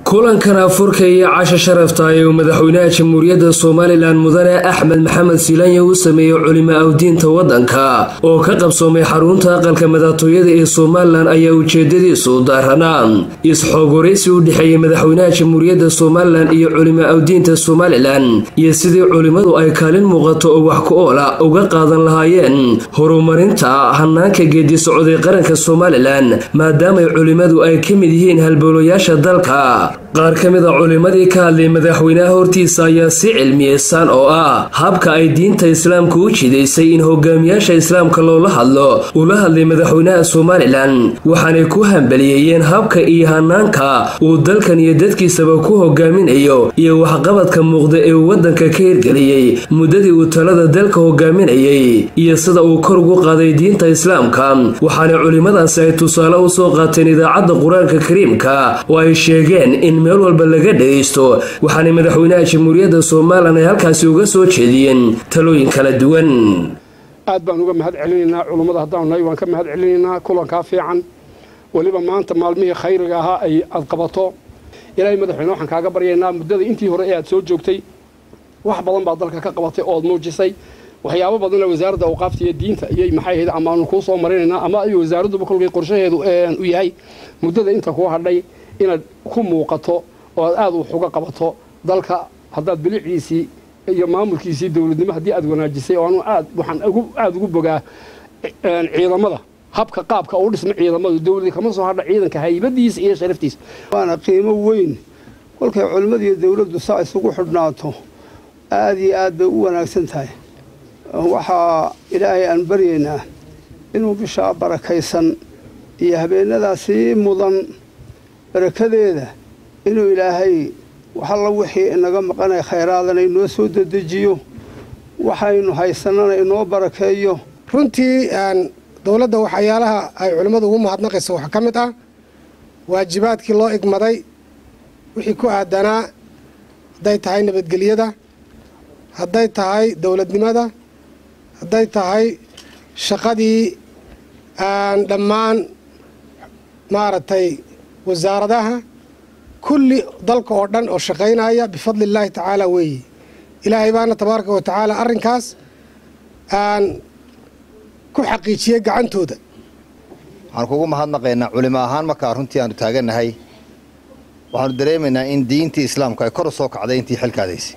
kulankan afurka iyo casha sharafta ee uu madaxweynaha jamhuuriyadda somalilan mudane axmed maxamed siilanya uu sameeyey culimo awdiinta waddanka oo ka qabsoomay xarunta aqalka madaxtooyada ee somalilan ayaa ujeedadiisu daaranaa is-xoogoraysi u dhexeeyey madaxweynaha jamhuuriyadda somalilan iyo culimo awdiinta somalilan iyo sidii culimmadu ay kaalin muuqato oo wax ku oola uga qaadan lahaayeen horumarinta hanaanka geedi socday qaranka somalilan maadaamay culimmadu ay ka mid yihiin halbowlayaasha dalka qaar ka mid a culimmadii ka hadlay madaxweynaha hortiisa ayaa si cilmiyeysan oo ah habka ay diinta islaamka u jidaysay in hogaamiyaasha islaamka loola hadlo ula hadlay madaxweynaha somalilan waxaanay ku hambaliyeeyeen habka iyo hanaanka uu dalkan iyo dadkiisaba ku hogaaminayo iyo waxqabadka muuqda ee uu waddanka ka hirgeliyey muddadii uu talada dalka hogaaminayay iyo sida uu kor ugu qaaday diinta islaamka waxaana culimmadaasi ay tusaale u soo qaateen idaacadda qur-aanka kariimka oo ay sheegeen in meel walba laga dhagaysto waxaana madaxweynaha jamhuuriyadda somalilan ay halkaasi uga soo jeediyeen talooyin kala duwan aad baan uga mahad celinaynaa culummada haddaanu nahay waan ka mahad celinaynaa kulankaa fiican weliba maanta maalmihii khayriga ahaa ay aad qabato ilaahay madaxweyne waxaan kaaga baryaynaa muddada intii hore ee aad soo joogtay wax badan baad dalka ka qabatay ood muujisay waxyaabo badanna wasaaradda awqaafta iyo diinta iyay maxay ahayd amaanu kuu soo marinaynaa ama ay wasaaradduba kolkay qorshaheedu u yahay muddada inta kuu hadhay inaad ku muuqato oo aad aada wax uga qabato dalka haddaad biliciisii iyo maamulkiisii dowladnimo haddii aad wanaajisay oo anu aad waxaan aada ugu bogaa ciidamada habka qaabka uu dhisma ciidamadu dowladii kama soo hadha ciidanka haybadiisa iyo sharaftiisa waana qiimo weyn kolkay culimmada iyo dowladdu saa isugu xidhnaato aada iyo aad bay u wanaagsan tahay waxaa ilaahay aan baryaynaa inuu bishaa barakaysan iyo habeenadaasii mudan barakadeeda inuu ilaahay waxalla wixii inaga maqanay khayraadana inoo soo dedejiyo waxaynu haysanana inoo barakeeyo runtii dowladda waxyaalaha ay culimmadu ugu mahadnaqayso waxaa ka mid ah waajibaadkii loo igmaday wixii ku aadanaa hadday tahay nabadgelyada hadday tahay dowladnimada hadday tahay shaqadii dhammaan maaragtay wasaaradaha kulli dalka oo dhan oo shaqaynaya bifadli illaahi tacaala weeye ilaahay baana tabaaraka wa tacaala arrinkaas aan ku xaqiijiyey gacantooda waxaan kugu mahadnaqaynaa culimo ahaan markaa runtii aanu taagannahay waxaanu dareemaynaa in diintii islaamku ay kor u soo kacday intii xilkaadaysay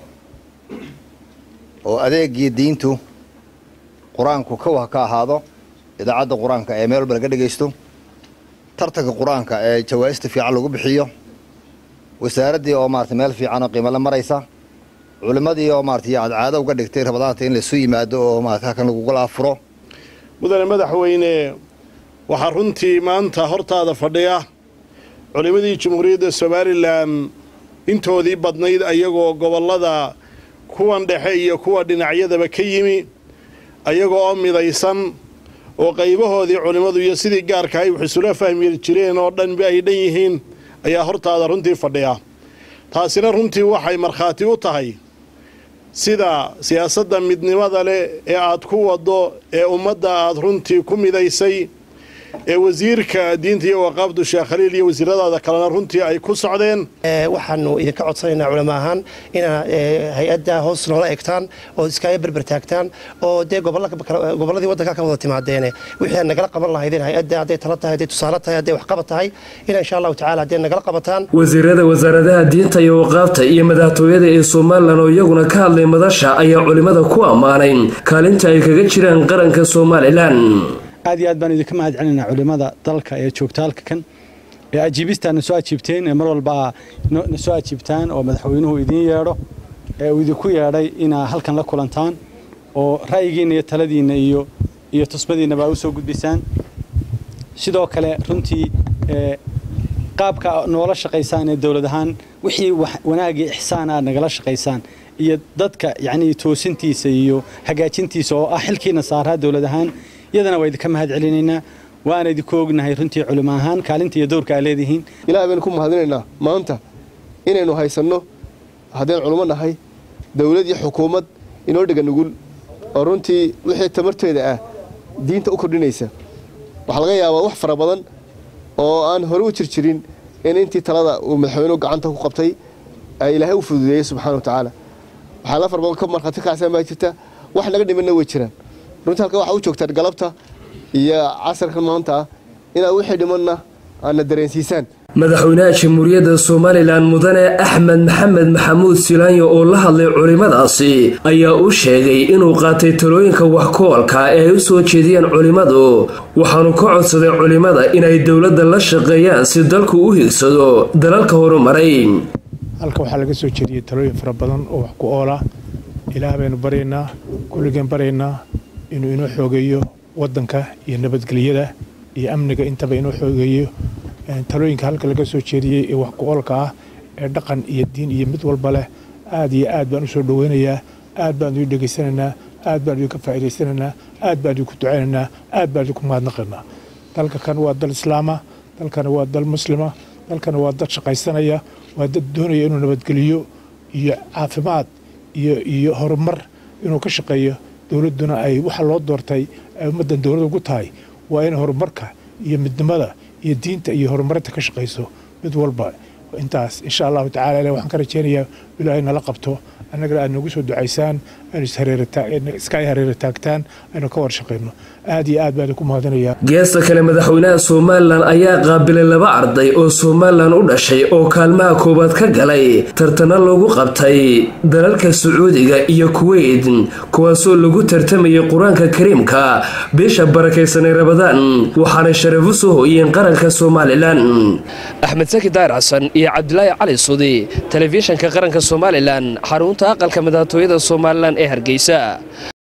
oo adeegii diintu qur-aanku kowa ka ahaado idaacadda qur-aanka ee meel walba laga dhegaysto tartanka qur-aanka ee jawaa'ista fiican lagu bixiyo wasaaraddii oo maarata meel fiican oo qiimale maraysa culimmadii oo maarata aad caado uga dhigtay rabadaanta in laisu yimaado oo maarata halkan lagugala afuro mudane madaxweyne waxaa runtii maanta hortaada fadhiya culimmadii jamhuuriyadda somalilan intoodii badnayd ayagoo gobollada kuwan dhexe iyo kuwa dhinacyadaba ka yimi ayagoo oo midaysan oo qaybahoodii culimmadu iyo sidii gaarka ay wax isula fahmi jireen oo dhanba ay dhan yihiin ayaa hortaada runtii fadhiya taasina runtii waxay markhaati u tahay sida siyaasadda midnimada leh ee aad ku waddo ee ummadda aad runtii ku midaysay ee wasiirka diinta iyo waqaafdu sheekh khaliil iyo wasiiradaada kalena runtii ay ku socdeen waxaanu idinka codsanaynaa culamo ahaan inaad hay-adda hoos noola egtaan oo iskaaga berber taagtaan oo dee gobolladii waddanka ka wada timaadeene wixii aad nagala qaban lahaydeen hay-adda hadday tala tahay hadday tusaale tahay hadday waxqabad tahay ina insha allahu tacala hadday nagala qabataan wasiirada wasaaradaha diinta iyo waqaafta iyo madaxtooyada ee somalilan oo iyaguna ka hadlay madasha ayaa culimmada ku ammaanay kaalinta ay kaga jiraan qaranka somalilan aad iyo aad baan idinka mahad celinaa culimmada dalka ee joogta halka kan ee ajiibistaa na soo ajiibteen ee mar walba na soo ajiibtaan oo madaxweynuhu idiin yeedho ee uu idinku yeedhay inaa halkan la kulantaan oo ra'yigiinna iyo taladiinna iyo iyo tusmadiinnaba u soo gudbisaan sidoo kale runtii qaabka noola shaqaysaan ee dowlad ahaan wixii wanaagii ixsaan aad nagala shaqaysaan iyo dadka yacnii toosintiisa iyo hagaajintiisa oo ah xilkiina saaraa dowlad ahaan iyadana waa idinka mahad celinaynaa waana idinku ognahay runtii culimo ahaan kaalinta iyo dowrka aad leedihiin ilaah baynu ku mahadinaynaa maanta inaynu haysanno haddaynu culimo nahay dowlad iyo xukuumad inoo dhega nugul oo runtii wixii tamarteeda ah diinta u kordhinaysa waxaa laga yaabaa wax fara badan oo aan hore u jirjirin in intii talada uu madaxweynuhu gacanta ku qabtay ilaahay u fududeeyey subxana wa tacaala waxaa la farbadan ka markhaati kacsan baa jirta wax naga dhimanna way jiraan runtii halka waxaa u joogtaan galabta iyo casarkan maanta ah inaad wixii dhimanna aadna dareensiisaan madaxweynaha jamhuuriyadda somalilan mudane axmed maxamed maxamuud silaanyo oo la hadlay culimmadaasi ayaa u sheegay inuu qaatay talooyinka waxkoolka ee ay u soo jeediyeen culimmadu waxaanu ka codsaday culimmada inay dowladda la shaqeeyaan si dalku u higsado dalalka horumaray halka waxaa laga soo jeediyey talooyin fara badan oo wax ku oola ilaah baynu baryaynaa kulligeen baryaynaa inuu inoo xoogeeyo waddanka iyo nabadgelyada iyo amniga intaba inoo xoogeeyo talooyinka halka laga soo jeediyey ee wax ku-oolka ah ee dhaqan iyo diin iyo mid walba leh aad iyo aad baan u soo dhoweynayaa aad baan idin dhegaysanaynaa aad baan idinka faa'iidaysanaynaa aad baan idinku ducaynaynaa aad baan idinku mahadnaqaynaa dalka kan waa dal islaama dalkana waa dal muslima dalkana waa dad shaqaysanaya waa dad doonaya inuu nabadgeliyo iyo caafimaad iyo iyo horumar inuu ka shaqeeyo dowladduna ay waxa loo doortay ay ummaddan dowlad ugu tahay waa in horumarka iyo midnimada iyo diinta iyo horumarinta ka shaqayso mid walba intaas insha allahu tacala ilah waxaan ka rajeynayaa ilaahay nala qabto annagana aad noogu soo ducaysaan aynu iska ay hareera taagtaan aynu ka war shaqayno aad iyo aad baan idinku mahadinayaa geesta kale madaxweynaha somalilan ayaa qaabilay laba arday oo somalilan u dhashay oo kaalmaha koowaad ka galay tartana loogu qabtay dalalka sacuudiga iyo kuweyt kuwaasoo lagu tartamayay qur-aanka kariimka bisha barakaysanay rabadaan waxaanay sharaf u soo hooyeen qaranka somalilan axmed saki daayir xasan iyo cabdilaahi cali sudi telefishanka qaranka somalilan xarunta aqalka madaxtooyada somalilan ee hargeysa